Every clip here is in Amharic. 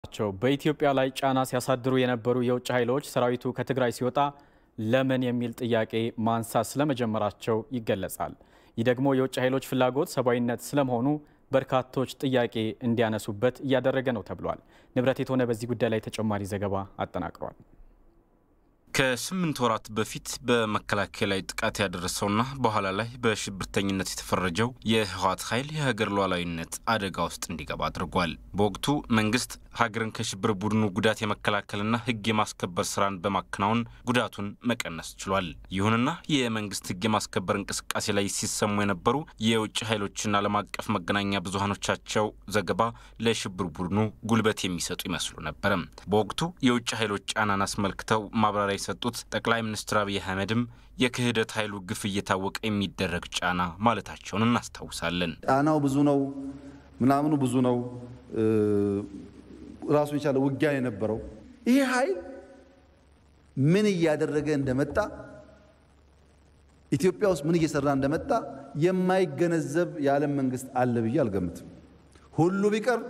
ናቸው። በኢትዮጵያ ላይ ጫና ሲያሳድሩ የነበሩ የውጭ ኃይሎች ሰራዊቱ ከትግራይ ሲወጣ ለምን የሚል ጥያቄ ማንሳት ስለመጀመራቸው ይገለጻል። ይህ ደግሞ የውጭ ኃይሎች ፍላጎት ሰብአዊነት ስለመሆኑ በርካቶች ጥያቄ እንዲያነሱበት እያደረገ ነው ተብሏል። ንብረት የተሆነ በዚህ ጉዳይ ላይ ተጨማሪ ዘገባ አጠናቅሯል። ከስምንት ወራት በፊት በመከላከያ ላይ ጥቃት ያደረሰውና በኋላ ላይ በሽብርተኝነት የተፈረጀው የህወሓት ኃይል የሀገር ሉዓላዊነት አደጋ ውስጥ እንዲገባ አድርጓል። በወቅቱ መንግስት ሀገርን ከሽብር ቡድኑ ጉዳት የመከላከልና ህግ የማስከበር ስራን በማከናወን ጉዳቱን መቀነስ ችሏል። ይሁንና የመንግስት ህግ የማስከበር እንቅስቃሴ ላይ ሲሰሙ የነበሩ የውጭ ኃይሎችና ዓለም አቀፍ መገናኛ ብዙሀኖቻቸው ዘገባ ለሽብር ቡድኑ ጉልበት የሚሰጡ ይመስሉ ነበረ። በወቅቱ የውጭ ኃይሎች ጫናን አስመልክተው ማብራሪያ የሰጡት ጠቅላይ ሚኒስትር አብይ አህመድም የክህደት ኃይሉ ግፍ እየታወቀ የሚደረግ ጫና ማለታቸውን እናስታውሳለን። ጫናው ብዙ ነው፣ ምናምኑ ብዙ ነው፣ ራሱን የቻለ ውጊያ የነበረው ይሄ ኃይል ምን እያደረገ እንደመጣ ኢትዮጵያ ውስጥ ምን እየሰራ እንደመጣ የማይገነዘብ የዓለም መንግስት አለ ብዬ አልገምትም። ሁሉ ቢቀር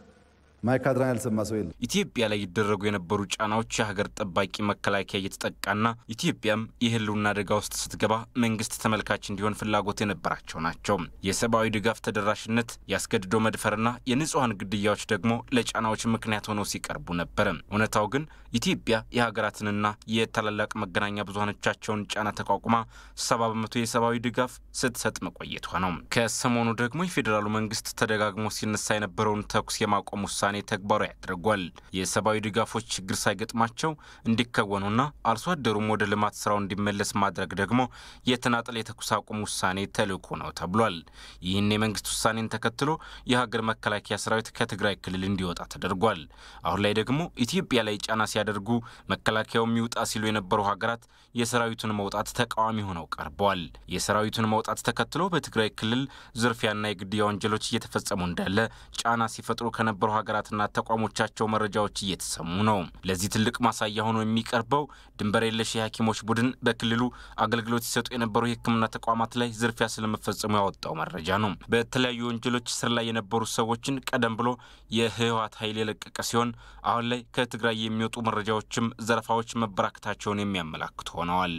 ማይካድራን ያልሰማ ሰው የለም። ኢትዮጵያ ላይ ይደረጉ የነበሩ ጫናዎች የሀገር ጠባቂ መከላከያ እየተጠቃና ኢትዮጵያም የህልውና አደጋ ውስጥ ስትገባ መንግስት ተመልካች እንዲሆን ፍላጎት የነበራቸው ናቸው። የሰብአዊ ድጋፍ ተደራሽነት፣ ያስገድዶ መድፈርና የንጹሐን ግድያዎች ደግሞ ለጫናዎች ምክንያት ሆነው ሲቀርቡ ነበር። እውነታው ግን ኢትዮጵያ የሀገራትንና የታላላቅ መገናኛ ብዙሀኖቻቸውን ጫና ተቋቁማ ሰባ በመቶ የሰብአዊ ድጋፍ ስትሰጥ መቆየቷ ነው። ከሰሞኑ ደግሞ የፌዴራሉ መንግስት ተደጋግሞ ሲነሳ የነበረውን ተኩስ የማቆም ውሳኔ ውሳኔ ተግባራዊ ያደርጓል። የሰብአዊ ድጋፎች ችግር ሳይገጥማቸው እንዲከወኑና አርሶ አደሩም ወደ ልማት ስራው እንዲመለስ ማድረግ ደግሞ የተናጠል የተኩስ አቁም ውሳኔ ተልዕኮ ነው ተብሏል። ይህን የመንግስት ውሳኔን ተከትሎ የሀገር መከላከያ ሰራዊት ከትግራይ ክልል እንዲወጣ ተደርጓል። አሁን ላይ ደግሞ ኢትዮጵያ ላይ ጫና ሲያደርጉ መከላከያው የሚውጣ ሲሉ የነበሩ ሀገራት የሰራዊቱን መውጣት ተቃዋሚ ሆነው ቀርበዋል። የሰራዊቱን መውጣት ተከትሎ በትግራይ ክልል ዝርፊያና የግድያ ወንጀሎች እየተፈጸሙ እንዳለ ጫና ሲፈጥሩ ከነበሩ ሀገራት ና ተቋሞቻቸው መረጃዎች እየተሰሙ ነው። ለዚህ ትልቅ ማሳያ ሆኖ የሚቀርበው ድንበር የለሽ የሐኪሞች ቡድን በክልሉ አገልግሎት ሲሰጡ የነበሩ የሕክምና ተቋማት ላይ ዝርፊያ ስለመፈጸሙ ያወጣው መረጃ ነው። በተለያዩ ወንጀሎች ስር ላይ የነበሩ ሰዎችን ቀደም ብሎ የህወሓት ኃይል የለቀቀ ሲሆን አሁን ላይ ከትግራይ የሚወጡ መረጃዎችም ዘረፋዎች መበራከታቸውን የሚያመላክቱ ሆነዋል።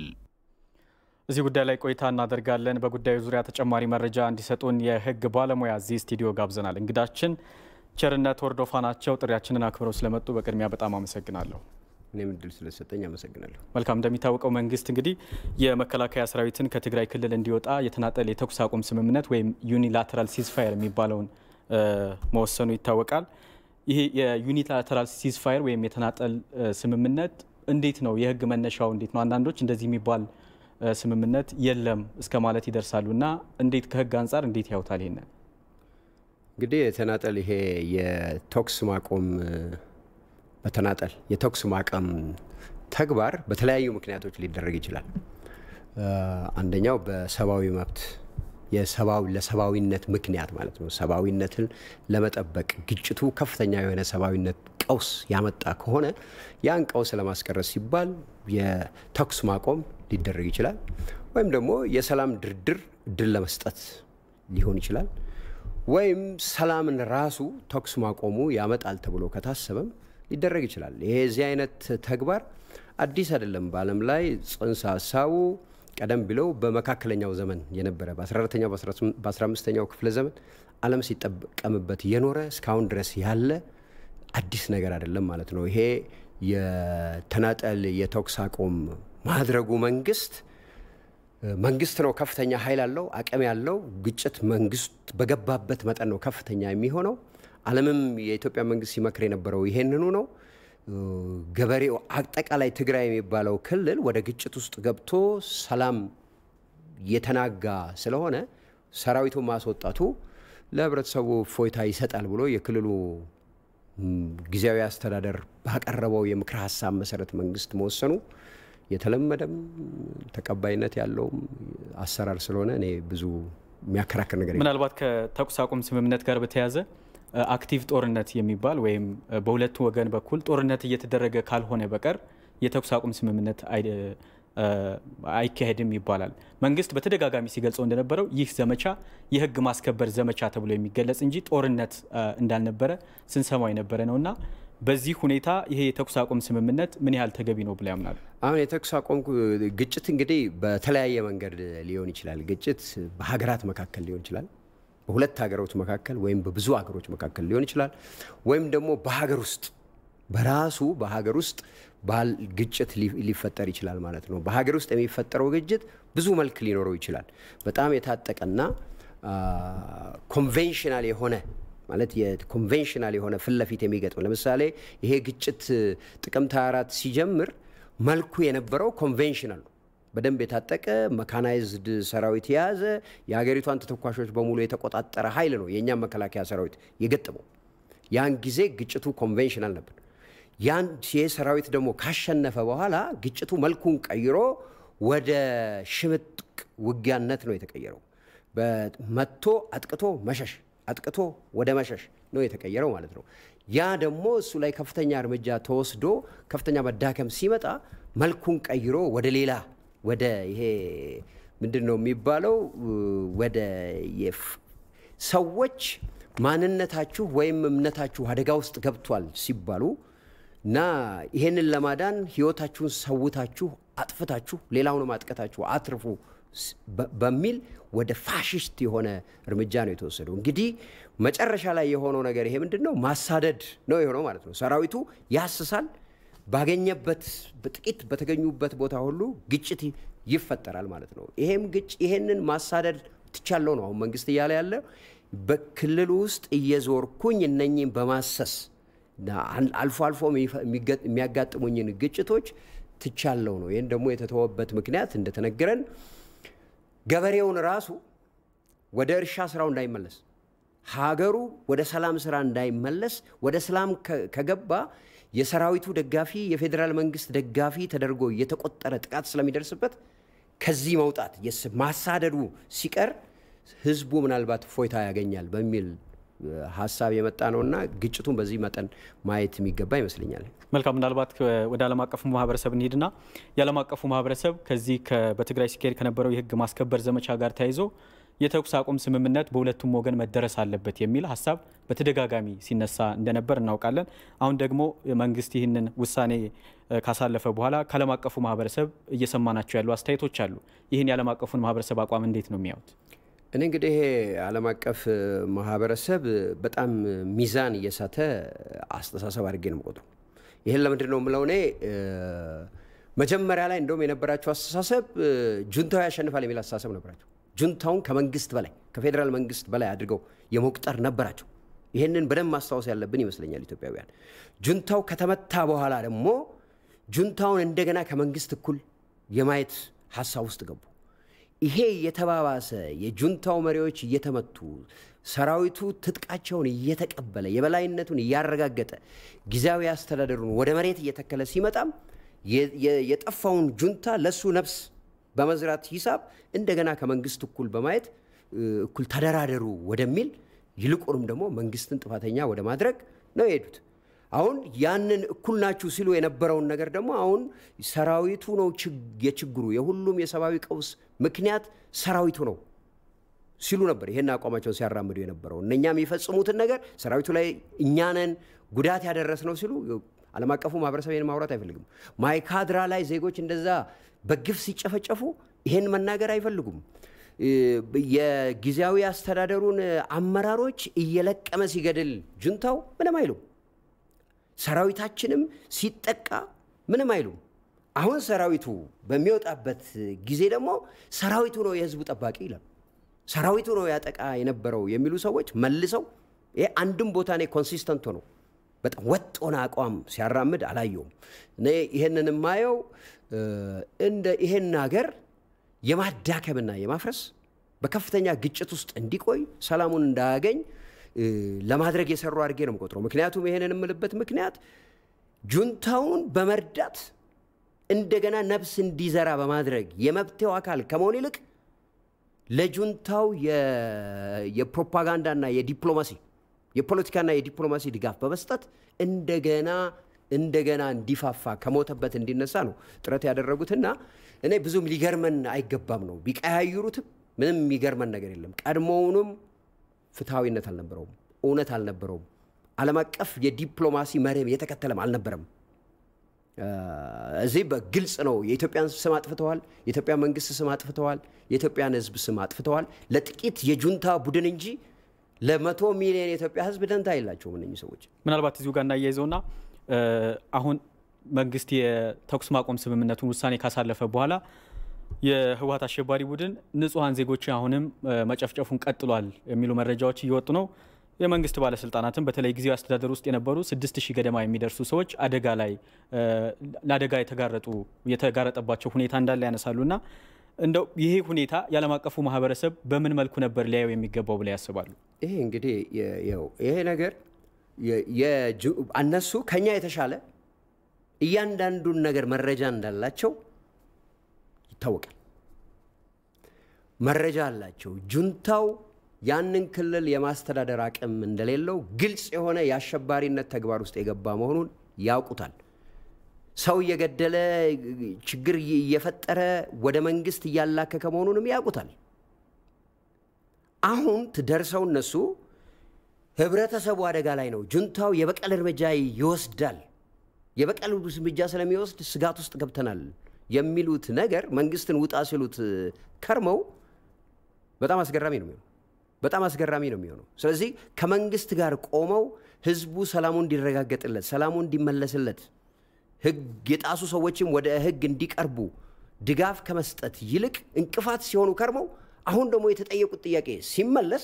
እዚህ ጉዳይ ላይ ቆይታ እናደርጋለን። በጉዳዩ ዙሪያ ተጨማሪ መረጃ እንዲሰጡን የህግ ባለሙያ እዚህ ስቱዲዮ ጋብዘናል። እንግዳችን ቸርነት ወርዶፋ ናቸው። ጥሪያችንን አክብረው ስለመጡ በቅድሚያ በጣም አመሰግናለሁ። እኔም እድል ስለሰጠኝ አመሰግናለሁ። መልካም። እንደሚታወቀው መንግስት እንግዲህ የመከላከያ ሰራዊትን ከትግራይ ክልል እንዲወጣ የተናጠል የተኩስ አቁም ስምምነት ወይም ዩኒላተራል ሲዝፋየር የሚባለውን መወሰኑ ይታወቃል። ይህ የዩኒላተራል ሲዝፋየር ወይም የተናጠል ስምምነት እንዴት ነው? የህግ መነሻው እንዴት ነው? አንዳንዶች እንደዚህ የሚባል ስምምነት የለም እስከ ማለት ይደርሳሉ እና እንዴት ከህግ አንጻር እንዴት ያውታል ይሄንን? እንግዲህ የተናጠል ይሄ የተኩስ ማቆም በተናጠል የተኩስ ማቆም ተግባር በተለያዩ ምክንያቶች ሊደረግ ይችላል። አንደኛው በሰብአዊ መብት የሰብአዊ ለሰብአዊነት ምክንያት ማለት ነው። ሰብአዊነትን ለመጠበቅ ግጭቱ ከፍተኛ የሆነ ሰብአዊነት ቀውስ ያመጣ ከሆነ ያን ቀውስ ለማስቀረት ሲባል የተኩስ ማቆም ሊደረግ ይችላል። ወይም ደግሞ የሰላም ድርድር እድል ለመስጠት ሊሆን ይችላል። ወይም ሰላምን ራሱ ተኩስ ማቆሙ ያመጣል ተብሎ ከታሰበም ሊደረግ ይችላል። ይሄ እዚህ አይነት ተግባር አዲስ አይደለም። በዓለም ላይ ጽንሰ ሀሳቡ ቀደም ብለው በመካከለኛው ዘመን የነበረ በ14ኛው በ15ኛው ክፍለ ዘመን ዓለም ሲጠቀምበት የኖረ እስካሁን ድረስ ያለ አዲስ ነገር አይደለም ማለት ነው። ይሄ የተናጠል የተኩስ አቁም ማድረጉ መንግስት መንግስት ነው ከፍተኛ ኃይል አለው አቅም ያለው ግጭት መንግስት በገባበት መጠን ነው ከፍተኛ የሚሆነው። ዓለምም የኢትዮጵያ መንግስት ሲመክር የነበረው ይሄንኑ ነው። ገበሬው አጠቃላይ ትግራይ የሚባለው ክልል ወደ ግጭት ውስጥ ገብቶ ሰላም የተናጋ ስለሆነ ሰራዊቱን ማስወጣቱ ለህብረተሰቡ እፎይታ ይሰጣል ብሎ የክልሉ ጊዜያዊ አስተዳደር ባቀረበው የምክር ሀሳብ መሰረት መንግስት መወሰኑ የተለመደም ተቀባይነት ያለውም አሰራር ስለሆነ እኔ ብዙ የሚያከራክር ነገር ምናልባት ከተኩስ አቁም ስምምነት ጋር በተያያዘ አክቲቭ ጦርነት የሚባል ወይም በሁለቱ ወገን በኩል ጦርነት እየተደረገ ካልሆነ በቀር የተኩስ አቁም ስምምነት አይካሄድም ይባላል። መንግስት በተደጋጋሚ ሲገልጸው እንደነበረው ይህ ዘመቻ የህግ ማስከበር ዘመቻ ተብሎ የሚገለጽ እንጂ ጦርነት እንዳልነበረ ስንሰማው የነበረ ነው እና በዚህ ሁኔታ ይሄ የተኩስ አቁም ስምምነት ምን ያህል ተገቢ ነው ብለው ያምናሉ? አሁን የተኩስ አቁም ግጭት እንግዲህ በተለያየ መንገድ ሊሆን ይችላል። ግጭት በሀገራት መካከል ሊሆን ይችላል፣ በሁለት ሀገሮች መካከል ወይም በብዙ ሀገሮች መካከል ሊሆን ይችላል፣ ወይም ደግሞ በሀገር ውስጥ በራሱ በሀገር ውስጥ ባል ግጭት ሊፈጠር ይችላል ማለት ነው። በሀገር ውስጥ የሚፈጠረው ግጭት ብዙ መልክ ሊኖረው ይችላል። በጣም የታጠቀና ኮንቬንሽናል የሆነ ማለት የኮንቬንሽናል የሆነ ፊት ለፊት የሚገጥም ለምሳሌ ይሄ ግጭት ጥቅምት 24 ሲጀምር መልኩ የነበረው ኮንቬንሽናል ነው። በደንብ የታጠቀ መካናይዝድ ሰራዊት የያዘ የሀገሪቷን ተተኳሾች በሙሉ የተቆጣጠረ ኃይል ነው የእኛም መከላከያ ሰራዊት የገጠመው። ያን ጊዜ ግጭቱ ኮንቬንሽናል ነበር። ያን ይህ ሰራዊት ደግሞ ካሸነፈ በኋላ ግጭቱ መልኩን ቀይሮ ወደ ሽምጥቅ ውጊያነት ነው የተቀየረው። መጥቶ አጥቅቶ መሸሽ አጥቅቶ ወደ መሸሽ ነው የተቀየረው ማለት ነው። ያ ደግሞ እሱ ላይ ከፍተኛ እርምጃ ተወስዶ ከፍተኛ መዳከም ሲመጣ መልኩን ቀይሮ ወደ ሌላ ወደ ይሄ ምንድን ነው የሚባለው ወደ ሰዎች ማንነታችሁ ወይም እምነታችሁ አደጋ ውስጥ ገብቷል ሲባሉ እና ይሄንን ለማዳን ህይወታችሁን ሰውታችሁ አጥፍታችሁ ሌላውንም አጥቀታችሁ አትርፉ በሚል ወደ ፋሽስት የሆነ እርምጃ ነው የተወሰደው። እንግዲህ መጨረሻ ላይ የሆነው ነገር ይሄ ምንድን ነው? ማሳደድ ነው የሆነው ማለት ነው። ሰራዊቱ ያስሳል። ባገኘበት በጥቂት በተገኙበት ቦታ ሁሉ ግጭት ይፈጠራል ማለት ነው። ይሄም ግጭ ይሄንን ማሳደድ ትቻለው ነው አሁን መንግስት እያለ ያለ በክልሉ ውስጥ እየዞርኩኝ እነኝም በማሰስ አልፎ አልፎ የሚያጋጥሙኝን ግጭቶች ትቻለው ነው። ይህን ደግሞ የተተወበት ምክንያት እንደተነገረን ገበሬውን ራሱ ወደ እርሻ ስራው እንዳይመለስ ሀገሩ ወደ ሰላም ስራ እንዳይመለስ ወደ ሰላም ከገባ የሰራዊቱ ደጋፊ የፌዴራል መንግስት ደጋፊ ተደርጎ የተቆጠረ ጥቃት ስለሚደርስበት ከዚህ መውጣት ማሳደዱ ሲቀር ህዝቡ ምናልባት ፎይታ ያገኛል በሚል ሀሳብ የመጣ ነውና ግጭቱን በዚህ መጠን ማየት የሚገባ ይመስለኛል። መልካም። ምናልባት ወደ ዓለም አቀፉ ማህበረሰብ እንሂድና የዓለም አቀፉ ማህበረሰብ ከዚህ በትግራይ ሲካሄድ ከነበረው የህግ ማስከበር ዘመቻ ጋር ተያይዞ የተኩስ አቁም ስምምነት በሁለቱም ወገን መደረስ አለበት የሚል ሀሳብ በተደጋጋሚ ሲነሳ እንደነበር እናውቃለን። አሁን ደግሞ መንግስት ይህንን ውሳኔ ካሳለፈ በኋላ ከዓለም አቀፉ ማህበረሰብ እየሰማናቸው ያሉ አስተያየቶች አሉ። ይህን የዓለም አቀፉን ማህበረሰብ አቋም እንዴት ነው የሚያዩት? እኔ እንግዲህ ይሄ ዓለም አቀፍ ማህበረሰብ በጣም ሚዛን እየሳተ አስተሳሰብ አድርጌ ነው የምቆጥረው። ይህን ለምንድን ነው የምለው? እኔ መጀመሪያ ላይ እንደውም የነበራቸው አስተሳሰብ ጁንታው ያሸንፋል የሚል አስተሳሰብ ነበራቸው። ጁንታውን ከመንግስት በላይ ከፌዴራል መንግስት በላይ አድርገው የመቁጠር ነበራቸው። ይህንን በደንብ ማስታወስ ያለብን ይመስለኛል ኢትዮጵያውያን። ጁንታው ከተመታ በኋላ ደግሞ ጁንታውን እንደገና ከመንግስት እኩል የማየት ሀሳብ ውስጥ ገቡ። ይሄ የተባባሰ የጁንታው መሪዎች እየተመቱ ሰራዊቱ ትጥቃቸውን እየተቀበለ የበላይነቱን እያረጋገጠ ጊዜያዊ አስተዳደሩን ወደ መሬት እየተከለ ሲመጣም የጠፋውን ጁንታ ለሱ ነፍስ በመዝራት ሂሳብ እንደገና ከመንግስት እኩል በማየት እኩል ተደራደሩ ወደሚል ይልቁንም ደግሞ መንግስትን ጥፋተኛ ወደ ማድረግ ነው የሄዱት። አሁን ያንን እኩል ናችሁ ሲሉ የነበረውን ነገር ደግሞ አሁን ሰራዊቱ ነው የችግሩ የሁሉም የሰብአዊ ቀውስ ምክንያት ሰራዊቱ ነው ሲሉ ነበር ይሄን አቋማቸውን ሲያራምዱ የነበረው። እነኛ የሚፈጽሙትን ነገር ሰራዊቱ ላይ እኛንን ጉዳት ያደረስ ነው ሲሉ ዓለም አቀፉ ማህበረሰብ ይህን ማውራት አይፈልግም። ማይካድራ ላይ ዜጎች እንደዛ በግፍ ሲጨፈጨፉ ይሄን መናገር አይፈልጉም። የጊዜያዊ አስተዳደሩን አመራሮች እየለቀመ ሲገድል ጁንታው ምንም አይሉም። ሰራዊታችንም ሲጠቃ ምንም አይሉም። አሁን ሰራዊቱ በሚወጣበት ጊዜ ደግሞ ሰራዊቱ ነው የህዝቡ ጠባቂ ይላል። ሰራዊቱ ነው ያጠቃ የነበረው የሚሉ ሰዎች መልሰው ይሄ አንድም ቦታ እኔ ኮንሲስተንት ነው በጣም ወጥ ሆነ አቋም ሲያራምድ አላየውም። እኔ ይሄንን የማየው እንደ ይሄን ሀገር የማዳከምና የማፍረስ በከፍተኛ ግጭት ውስጥ እንዲቆይ ሰላሙን እንዳያገኝ ለማድረግ የሰሩ አድርጌ ነው የምቆጥረው። ምክንያቱም ይሄንን የምልበት ምክንያት ጁንታውን በመርዳት እንደገና ነፍስ እንዲዘራ በማድረግ የመብቴው አካል ከመሆን ይልቅ ለጁንታው የፕሮፓጋንዳና የዲፕሎማሲ የፖለቲካና የዲፕሎማሲ ድጋፍ በመስጠት እንደገና እንደገና እንዲፋፋ ከሞተበት እንዲነሳ ነው ጥረት ያደረጉትና እኔ ብዙም ሊገርመን አይገባም ነው። ቢቀያይሩትም ምንም የሚገርመን ነገር የለም። ቀድሞውንም ፍትሐዊነት አልነበረውም፣ እውነት አልነበረውም፣ ዓለም አቀፍ የዲፕሎማሲ መርህም የተከተለም አልነበረም። እዚህ በግልጽ ነው። የኢትዮጵያን ስም አጥፍተዋል። የኢትዮጵያ መንግስት ስም አጥፍተዋል። የኢትዮጵያን ሕዝብ ስም አጥፍተዋል። ለጥቂት የጁንታ ቡድን እንጂ ለመቶ ሚሊዮን የኢትዮጵያ ሕዝብ ደንታ የላቸውም እነኚህ ሰዎች። ምናልባት እዚሁ ጋር እናያይዘውና አሁን መንግስት የተኩስ ማቆም ስምምነቱን ውሳኔ ካሳለፈ በኋላ የህወሀት አሸባሪ ቡድን ንጹሐን ዜጎች አሁንም መጨፍጨፉን ቀጥሏል የሚሉ መረጃዎች እየወጡ ነው። የመንግስት ባለስልጣናትም በተለይ ጊዜያዊ አስተዳደር ውስጥ የነበሩ ስድስት ሺህ ገደማ የሚደርሱ ሰዎች አደጋ ላይ ለአደጋ የተጋረጡ የተጋረጠባቸው ሁኔታ እንዳለ ያነሳሉ እና እንደው ይሄ ሁኔታ የዓለም አቀፉ ማህበረሰብ በምን መልኩ ነበር ሊያየው የሚገባው ብለው ያስባሉ? ይሄ እንግዲህ ይሄ ነገር እነሱ ከኛ የተሻለ እያንዳንዱን ነገር መረጃ እንዳላቸው ይታወቃል። መረጃ አላቸው። ጁንታው ያንን ክልል የማስተዳደር አቅም እንደሌለው ግልጽ የሆነ የአሸባሪነት ተግባር ውስጥ የገባ መሆኑን ያውቁታል። ሰው እየገደለ ችግር እየፈጠረ ወደ መንግስት እያላከከ መሆኑንም ያውቁታል። አሁን ደርሰው እነሱ ህብረተሰቡ አደጋ ላይ ነው፣ ጁንታው የበቀል እርምጃ ይወስዳል፣ የበቀል እርምጃ ስለሚወስድ ስጋት ውስጥ ገብተናል የሚሉት ነገር መንግስትን ውጣ ሲሉት ከርመው በጣም አስገራሚ ነው የሚሆነው። በጣም አስገራሚ ነው የሚሆነው። ስለዚህ ከመንግስት ጋር ቆመው ህዝቡ ሰላሙ እንዲረጋገጥለት፣ ሰላሙ እንዲመለስለት፣ ህግ የጣሱ ሰዎችም ወደ ህግ እንዲቀርቡ ድጋፍ ከመስጠት ይልቅ እንቅፋት ሲሆኑ ከርመው አሁን ደግሞ የተጠየቁት ጥያቄ ሲመለስ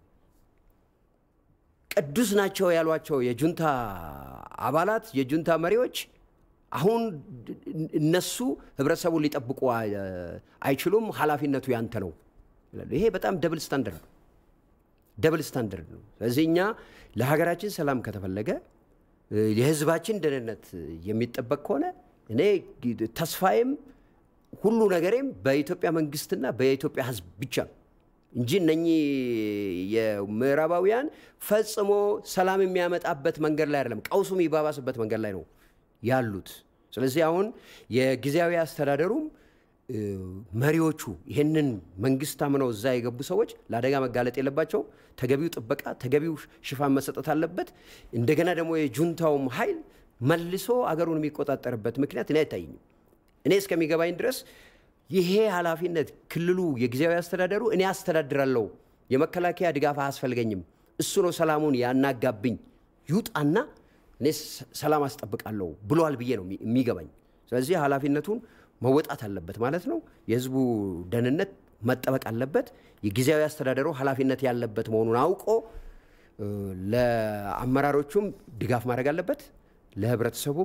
ቅዱስ ናቸው ያሏቸው የጁንታ አባላት የጁንታ መሪዎች አሁን እነሱ ህብረተሰቡን ሊጠብቁ አይችሉም፣ ኃላፊነቱ ያንተ ነው ይላሉ። ይሄ በጣም ደብል ስታንደርድ ነው። ደብል ስታንደርድ ነው። ስለዚህ እኛ ለሀገራችን ሰላም ከተፈለገ የህዝባችን ደህንነት የሚጠበቅ ከሆነ እኔ ተስፋዬም ሁሉ ነገሬም በኢትዮጵያ መንግስትና በኢትዮጵያ ህዝብ ብቻ ነው እንጂ እነኚህ የምዕራባውያን ፈጽሞ ሰላም የሚያመጣበት መንገድ ላይ አይደለም፣ ቀውሱ የሚባባስበት መንገድ ላይ ነው ያሉት። ስለዚህ አሁን የጊዜያዊ አስተዳደሩም መሪዎቹ ይህንን መንግስት አምነው እዛ የገቡ ሰዎች ለአደጋ መጋለጥ የለባቸው። ተገቢው ጥበቃ፣ ተገቢው ሽፋን መሰጠት አለበት። እንደገና ደግሞ የጁንታውም ኃይል መልሶ አገሩን የሚቆጣጠርበት ምክንያት እኔ አይታይኝም። እኔ እስከሚገባኝ ድረስ ይሄ ኃላፊነት ክልሉ የጊዜያዊ አስተዳደሩ እኔ አስተዳድራለሁ፣ የመከላከያ ድጋፍ አያስፈልገኝም፣ እሱ ነው ሰላሙን ያናጋብኝ፣ ይውጣና እኔ ሰላም አስጠብቃለሁ ብሏል ብዬ ነው የሚገባኝ። ስለዚህ ኃላፊነቱን መወጣት አለበት ማለት ነው። የህዝቡ ደህንነት መጠበቅ አለበት። የጊዜያዊ አስተዳደሩ ኃላፊነት ያለበት መሆኑን አውቆ ለአመራሮቹም ድጋፍ ማድረግ አለበት፣ ለህብረተሰቡም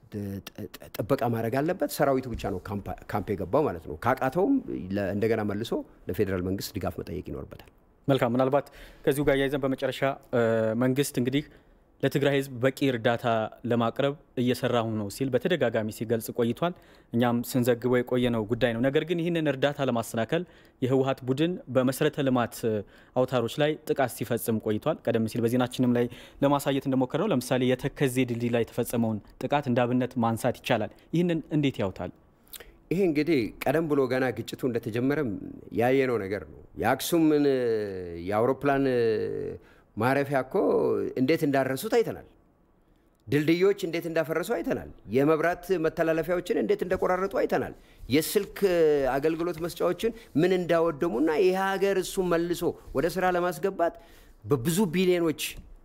ጥበቃ ማድረግ አለበት። ሰራዊቱ ብቻ ነው ካምፕ የገባው ማለት ነው። ካቃተውም እንደገና መልሶ ለፌዴራል መንግስት ድጋፍ መጠየቅ ይኖርበታል። መልካም። ምናልባት ከዚሁ ጋር እያይዘን በመጨረሻ መንግስት እንግዲህ ለትግራይ ህዝብ በቂ እርዳታ ለማቅረብ እየሰራሁ ነው ሲል በተደጋጋሚ ሲገልጽ ቆይቷል። እኛም ስንዘግበው የቆየነው ጉዳይ ነው። ነገር ግን ይህንን እርዳታ ለማሰናከል የህወሀት ቡድን በመሰረተ ልማት አውታሮች ላይ ጥቃት ሲፈጽም ቆይቷል። ቀደም ሲል በዜናችንም ላይ ለማሳየት እንደሞከር ነው። ለምሳሌ የተከዜ ድልድይ ላይ የተፈጸመውን ጥቃት እንደ አብነት ማንሳት ይቻላል። ይህንን እንዴት ያውታል? ይሄ እንግዲህ ቀደም ብሎ ገና ግጭቱ እንደተጀመረም ያየነው ነገር ነው። የአክሱምን የአውሮፕላን ማረፊያ እኮ እንዴት እንዳረሱት አይተናል። ድልድዮች እንዴት እንዳፈረሱ አይተናል። የመብራት መተላለፊያዎችን እንዴት እንደቆራረጡ አይተናል። የስልክ አገልግሎት መስጫዎችን ምን እንዳወደሙና ይህ ሀገር እሱ መልሶ ወደ ስራ ለማስገባት በብዙ ቢሊዮኖች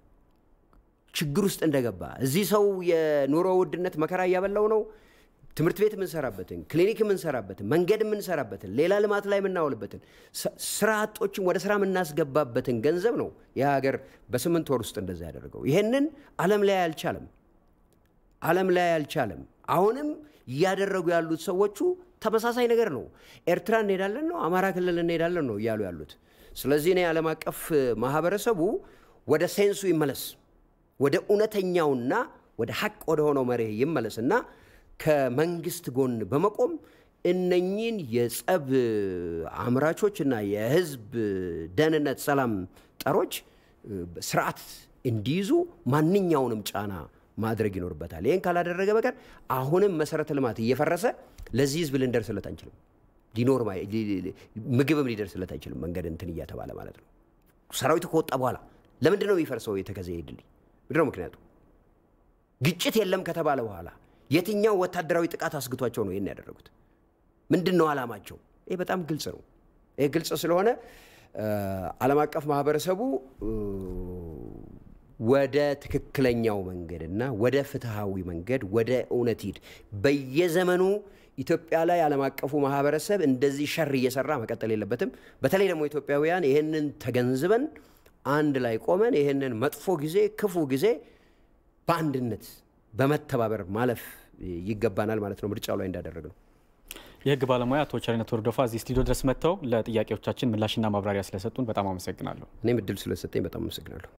ችግር ውስጥ እንደገባ እዚህ ሰው የኑሮ ውድነት መከራ እያበላው ነው። ትምህርት ቤት የምንሰራበትን፣ ክሊኒክ የምንሰራበትን፣ መንገድ የምንሰራበትን፣ ሌላ ልማት ላይ የምናውልበትን፣ ስራ አጦችን ወደ ስራ የምናስገባበትን ገንዘብ ነው ይህ ሀገር በስምንት ወር ውስጥ እንደዛ ያደረገው። ይሄንን ዓለም ላይ አልቻለም። ዓለም ላይ አልቻለም። አሁንም እያደረጉ ያሉት ሰዎቹ ተመሳሳይ ነገር ነው። ኤርትራ እንሄዳለን ነው፣ አማራ ክልል እንሄዳለን ነው እያሉ ያሉት። ስለዚህ እኔ ዓለም አቀፍ ማህበረሰቡ ወደ ሴንሱ ይመለስ፣ ወደ እውነተኛውና ወደ ሀቅ ወደ ሆነው መርህ ይመለስና ከመንግስት ጎን በመቆም እነኚህን የጸብ አምራቾች እና የህዝብ ደህንነት ሰላም ጠሮች ስርዓት እንዲይዙ ማንኛውንም ጫና ማድረግ ይኖርበታል። ይህን ካላደረገ በቀር አሁንም መሰረተ ልማት እየፈረሰ ለዚህ ህዝብ ልንደርስለት አንችልም። ሊኖር ምግብም ሊደርስለት አይችልም። መንገድ እንትን እያተባለ ማለት ነው። ሰራዊቱ ከወጣ በኋላ ለምንድን ነው የሚፈርሰው? የተከዘ ድልድይ ምንድነው ምክንያቱ? ግጭት የለም ከተባለ በኋላ የትኛው ወታደራዊ ጥቃት አስግቷቸው ነው ይህን ያደረጉት? ምንድን ነው ዓላማቸው? ይህ በጣም ግልጽ ነው። ይህ ግልጽ ስለሆነ ዓለም አቀፍ ማህበረሰቡ ወደ ትክክለኛው መንገድና ወደ ፍትሐዊ መንገድ ወደ እውነት ሂድ። በየዘመኑ ኢትዮጵያ ላይ ዓለም አቀፉ ማህበረሰብ እንደዚህ ሸር እየሰራ መቀጠል የለበትም። በተለይ ደግሞ ኢትዮጵያውያን ይህንን ተገንዝበን አንድ ላይ ቆመን ይህንን መጥፎ ጊዜ፣ ክፉ ጊዜ በአንድነት በመተባበር ማለፍ ይገባናል ማለት ነው። ምርጫው ላይ እንዳደረግ ነው። የህግ ባለሙያ አቶ ቸርነት ወርዶፋ እዚህ ስቱዲዮ ድረስ መጥተው ለጥያቄዎቻችን ምላሽና ማብራሪያ ስለሰጡን በጣም አመሰግናለሁ። እኔም እድል ስለሰጠኝ በጣም አመሰግናለሁ።